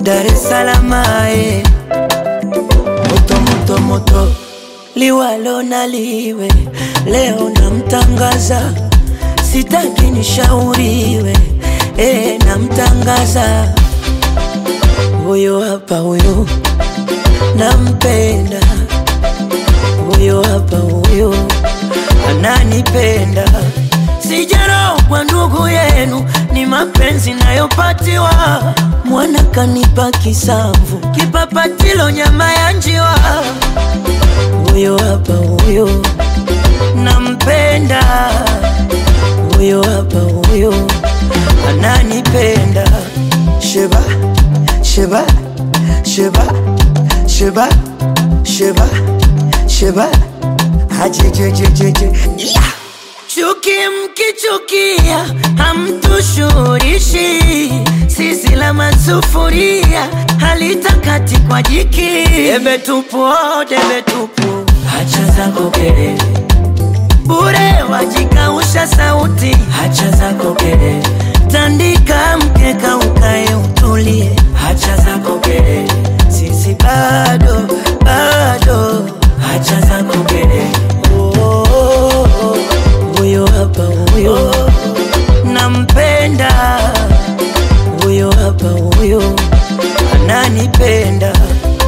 Dar es Salaam ae. Moto moto moto liwalo na liwe, leo namtangaza, sitaki nishauriwe, eh, namtangaza huyo hapa, huyo nampenda, huyo hapa, huyo ananipenda. Sijarogwa ndugu yenu, ni mapenzi nayopatiwa. Mwana kanipa kisamvu, kipapatilo nyama ya njiwa. Huyo hapa, huyo nampenda, huyo hapa, huyo ananipenda. Sheba, sheba, sheba, sheba, sheba, sheba, hajejejejeje yeah. Chuki mkichukia hamtushurishi, sisi la masufuria halitakati kwa jiki. Debe tupu, oh, debe tupu, hacha zako kelele bure, wajikausha sauti, hacha zako kelele, tandika mkeka ukae utulie, hacha zako kelele, sisi bado bado, hacha zako kelele oh, oh, oh, oh. Huyo hapa huyo nampenda, huyo hapa huyo ananipenda.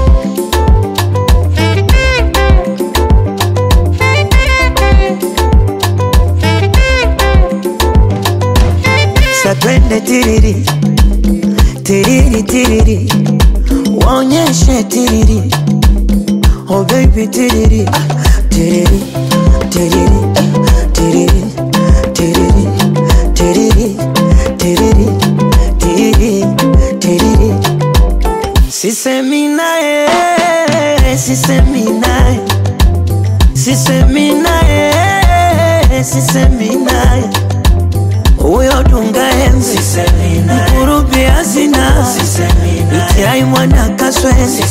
Satwende tiriri tiriri tiriri, waonyeshe tiriri, oh baby tiriri tiriri tiriri tiriri tiriri tiriri tiriri tiriri tiriri sisemi naye sisemi naye sisemi naye sisemi naye huyo dunga enzi mkurubi hazina itiai mwana kaswezi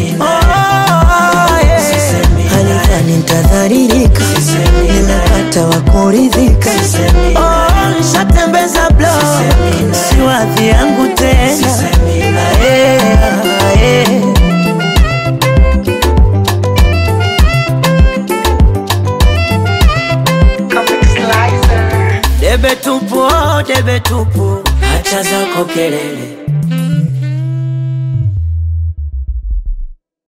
halikani ntadharirika nimepata wa kuridhika Oh, nishatembeza blo si wadhi yangu tena Ae, ae. Debe tupu, oh, debe tupu, hacha zako kelele